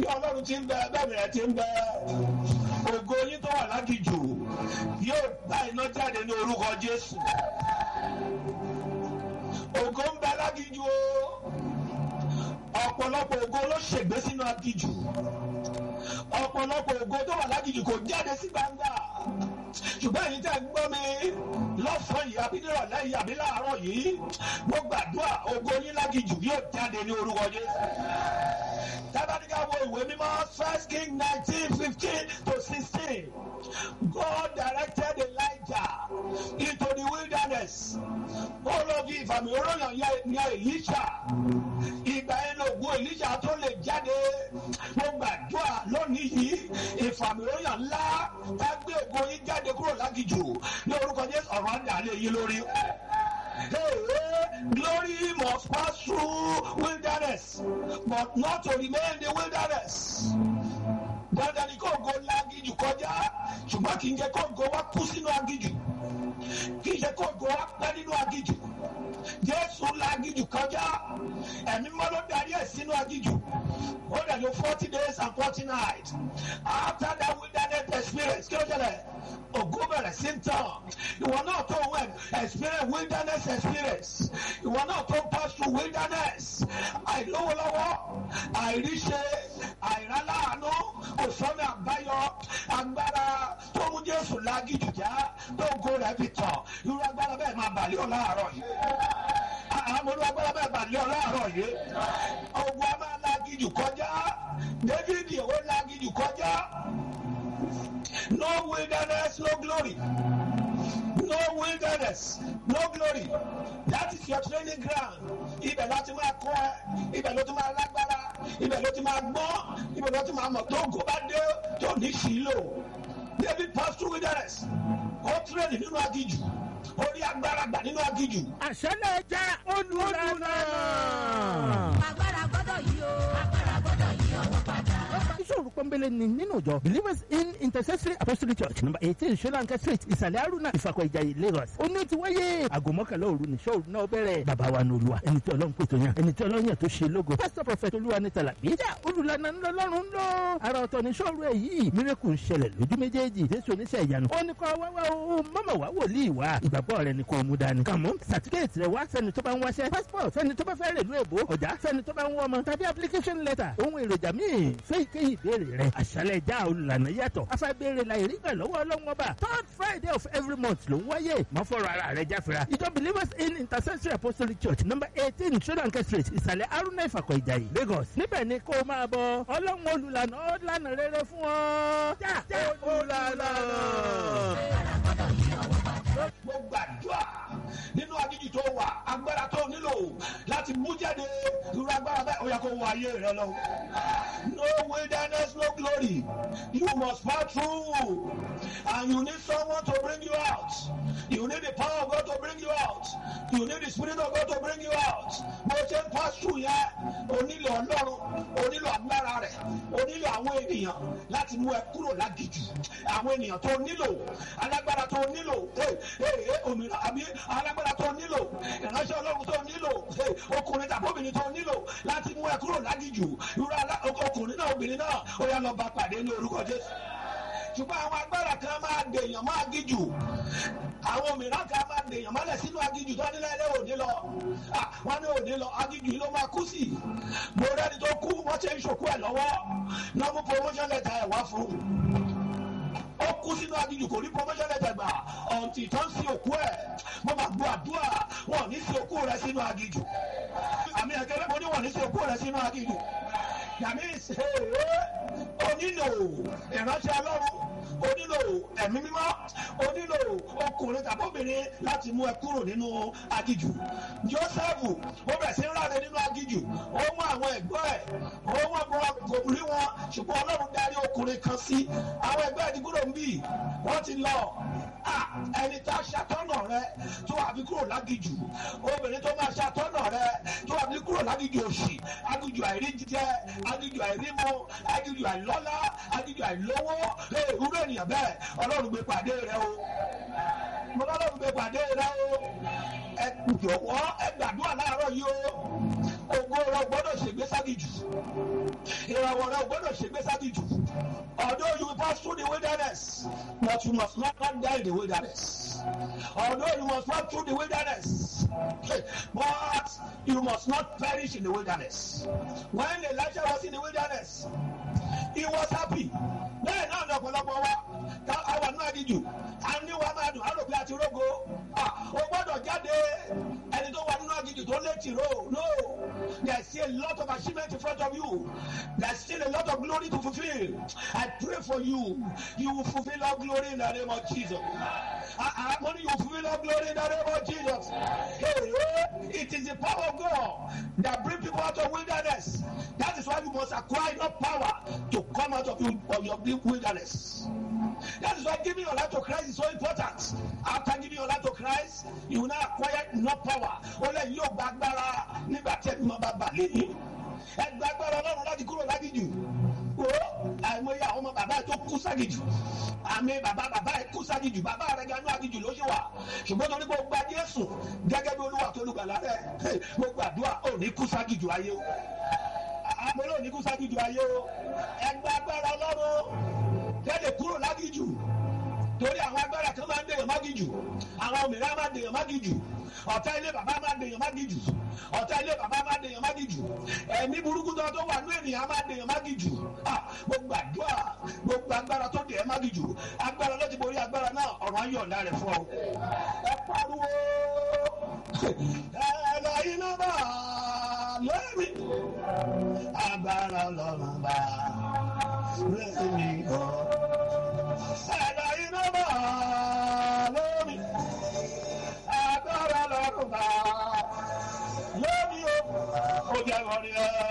bí ọlọ́run ti ń bẹ bẹ́ẹ̀ rẹ̀ ti ń bẹ ògo yín tó wà lágìjù yóò gba iná jáde ní orúkọ jésù ògo ń bẹ lágìjù o ọ̀pọ̀lọpọ̀ ògo ló ṣègbé sínú agìjù ọ̀pọ̀lọpọ̀ ògo tó wà lágìjù kò jáde sí gbangba ṣùgbọ́n èyí tẹ́ ń gbọ́ mi lọ́sàn-án yìí àbí nírọ̀lẹ́ yìí àbí láàárọ̀ yìí mo gbàdúrà ògo yín lágìjù yóò jáde ní orúkọ jésù tábàdíkà wo ìwé mímọ́ first king nineteen fifteen to sixteen God directed Elijah into the wilderness ó lọ fi ìfàmì oróyàn ní Elisha ìgbà yẹn lògùn Elisha tó lè jáde mo gbàdúrà lónìí yìí ìfàmì oróyàn ńlá tá gbé ògo yín jáde kúrò lágìjù ní orúkọ Jésù ọ̀rọ̀ àdàlẹ́ yìí lórí. Hey, glory must pass through wilderness, but not to remain in the wilderness. Dandan ni kò go lágìjù kọjá, ṣùgbọ́n kì í jẹ́ kó go wá kú sínú agìjù. Kì í jẹ́ kó go wá pẹ́ nínú agìjù. Jésù lágìjù kọjá, ẹ̀mí mọ́ ló darí ẹ̀ sínú agìjù. Ó dẹ̀ lo forty days and forty nights. After that wilderness experience, kí ló ṣẹlẹ̀? Ògo bẹ̀rẹ̀ sí ń tàn. Ìwọ náà tó wẹ̀ experience wilderness experience. Ìwọ náà tó pass through wilderness. Àìlówó lọ́wọ́, àìríṣe, àìráláàánú, òsánmi àbáyọ, agbára tó mú Jésù lágìjù já, tó go rẹ̀ fi tàn. Irú agbára bẹ́ẹ̀ máa bàlẹ́ ọ̀ láàárọ̀ yìí. Àwọn olú agbára bẹ́ẹ̀ bàlẹ́ ọ̀ láàárọ̀ yìí. Ogun a máa lágìjù kọjá. David ìwé lágìjù kọjá. No wilderness, no glory. No wilderness, no glory. That is your training ground. Ibẹ̀ ló ti máa kọ́ ẹ, ibẹ̀ ló ti máa lágbára, ibẹ̀ ló ti máa gbọ́n, ibẹ̀ ló ti máa mọ̀ tó gò bá dé tó ní sílò. David pass through wilderness. Ó tírẹ̀nì nínú agijù. Orí agbára gbà nínú agijù. àṣẹlẹ̀ jẹ́ olùlànà. agbára gbọ́dọ̀ yí o agbára gbọ́dọ̀ yí ọwọ́ padà. ìṣòro pọ́nbélé ni nínú ìjọ believers in intercessory apostolic church number eighteen solanka street ìsàlẹ̀ haruna ìfàkọ̀ ìjàyè lagos ó ní ti wáyé aago mọ́kànlá òru ní sọ́ọ̀rù náà bẹ̀rẹ̀ bàbá wa ní olúwa ẹni tí ọlọ́run pètò yàn ẹni tí ọlọ́run yàn tó ṣe lógo pastor prophet olúwa ní tàlà bíjà olùlànà ńlọlọ́run ń lọ ara ọ̀tọ̀ ní sọ́ọ̀rù ẹ̀ yìí miracle ń ṣẹlẹ̀ lójú méjèèjì jésù oníṣẹ́ ìyanu ó ní kọ́ wá wá o mọ́mọ́ wá wòlíì wá ìgbàgbọ́ rẹ ni kò mú dání kàmú certificate rẹ wá fẹ́ni tó bá ń wáṣẹ́ passport fẹ́ni tó bá fẹ́ rèlú èbó ọjà fẹ́ni tó bá ń wọ́ ọmọ tàbí application letter ohun èròjà míì fẹ́ ìkéyìí ìbéèrè rẹ àṣálẹ̀ já olùlànà yàtọ̀ afábéèrè la ìrígbà lọ́wọ́ ọlọ́run ọba third friday of every month ló ń wáyé má fọ̀rọ̀ ara rẹ jáfira ìjọ believers in intercessory apostolic church number eighteen solanke street ìsàlẹ̀ haruna ìfàkọ̀ ìjàyè lagos níbẹ̀ ni kó o máa bọ ọlọ́run olùlànà ó lànà rere fún ọ. já já olùlànà. mo gbàdúrà nínú agídí tó wà agbára tó nílò láti mú jáde irú agbára bẹ́ẹ̀ ó yẹ kó wọ ayé rẹ lọ. no wilderness no glory you must pass through and you need someone to bring you out you need the power of God to bring you out you need the spirit of God to bring you out bó ṣe ń pass through yẹn o nílò ọlọ́run o nílò agbára rẹ̀ o nílò àwọn ènìyàn láti mú ẹ kúrò lágìjù àwọn ènìyàn tó nílò alágbára tó nílò òmìnira àbí alágbára tó nílò ìránṣẹ́ ọlọ́run tó nílò ọkùnrin tàbí obìnrin tó nílò láti mú ẹ kúrò lágìjù irú ọkùnrin náà obìnrin náà ó yá lọ bá pàdé ní orúkọ jésù ṣùgbọ́n àwọn agbára kan máa dèèyàn máa gíjù àwọn mìíràn kan máa dèèyàn mọ́lẹ̀ sínú agíjù tó nílẹ̀ ilé òní lọ wọ́n ní òní lọ agíjù yìí ló máa kú sí mo rẹ́ni tó kú wọ́n ṣe ń ṣòkú ẹ̀ lọ́wọ́ náà mú promotion letter ẹ̀ wá fún un ó kú sínú agíjù kò rí promotion letter gbà ọ̀ǹtì tó ń sin òkú ẹ̀ mo máa gbọ́ àdúrà wọn ò ní sin òkú rẹ̀ sínú agíjù àmì ẹ̀kẹ́rẹ́ mo ní wọn ò ní sin òkú rẹ̀ sínú agíjù yàmi ṣe é onílò ìránṣẹ́ ọlọ́run onílò ẹ̀mí mímọ́ onílò ọkùnrin tàbí obìnrin láti mú ẹ kúrò nínú agijù jósẹ́fù ó bẹ̀rẹ̀ sí ń ráre nínú agijù ó mú àwọn ẹ̀gbọ́n ẹ̀ ó mú ọgbọ́n kò rí wọn ṣùgbọ́n ọlọ́run darí ọkùnrin kan sí àwọn ẹgbẹ́ ẹ̀dínkúrò ń bì wọ́n ti lọ ẹni tá a ṣàtọ́nà rẹ tó wà fi kúrò lágijù obìnrin tó máa ṣàtọ́nà rẹ tó wà fi kúrò lágijù òṣì agijù àìrí jíjẹ agijù àìrí mu agijù àìlọ́lá agijù àìlówó ewúrẹ́ ènìyàn bẹ́ẹ̀ ọlọ́run gbé pàdé rẹ o mo lọ́lọ́run gbé pàdé rẹ o ẹ jọ̀wọ́ ẹ gbàdúrà láàárọ̀ yìí o ògo rẹ ò gbọ́dọ̀ ṣègbé ságìjù ìràwọ̀ rẹ ò gbọ́dọ̀ ṣègbé ságìjù although you pass through the wilderness but you must not die in the wilderness although you must walk through the wilderness but you must not perish in the wilderness when Elijah was in the wilderness he was happy bẹ́ẹ̀ náà ní ọ̀pọ̀lọpọ̀ wa ká àwọn náà díjù a ní wa máa dùn á rò pé a ti rógo o gbọ́dọ̀ jáde ẹni tó wà nínú àgìjù tó létí ro no there is still a lot of achievement in front of you there is still a lot of glory to fulfil I pray for you you will fulfil all glory in the name of Jesus I, I money you will fulfil all glory in the name of Jesus hey, it is the power of God that bring people out of wilderness that is why you must acquire enough power to come out of, you, of your wilderness. That is why giving your life to Christ is so important. After giving your life to Christ, you will now acquire enough power. Ó lè yóò gba agbára nígbà tí ẹni máa bá bà lẹ́yìn. Ẹ gba agbára Ọlọ́run láti kúrò lágìjù. Wo àìmọye àwọn ọmọ bàbá ẹ tó kú ságìjù. Àmì bàbá bàbá ẹ kú ságìjù. Bàbá rẹ ganú àgìjù ló ṣe wà. Ṣùgbọ́n torí pé o gba Jésù gẹ́gẹ́ bí Olúwa tó lùgbàlà rẹ̀. Mo gbàdúrà ò ní kú ságìjù ayé o àpẹẹrẹ òní kú ságìjù ayé o ẹgbẹ́ agbára ọlọ́run tẹ́lẹ̀ kúrò lágìjù torí àwọn agbára kan máa ń dèèyàn mágìjù àwọn òmìnira máa ń dèèyàn mágìjù ọ̀tá ilé bàbá máa ń dèèyàn mágìjù ọ̀tá ilé bàbá máa ń dèèyàn mágìjù ẹ̀mí burúkú tó tó wà ní ènìyàn máa ń dèèyàn mágìjù gbogbo àdúrà gbogbo agbára tó dèèyàn mágìjù agbára ló ti borí agbára náà ọ̀rọ̀ ayé ọ̀dà rẹ̀ fún ọ. ẹ pariwo ẹ lọ iná bá lórí agbára ọlọ́run bá lẹ́mí bọ̀. ẹ̀dá iná bá lórí agbára ọlọ́run bá lórí o. ó jẹ́ wọ́n rí ẹ.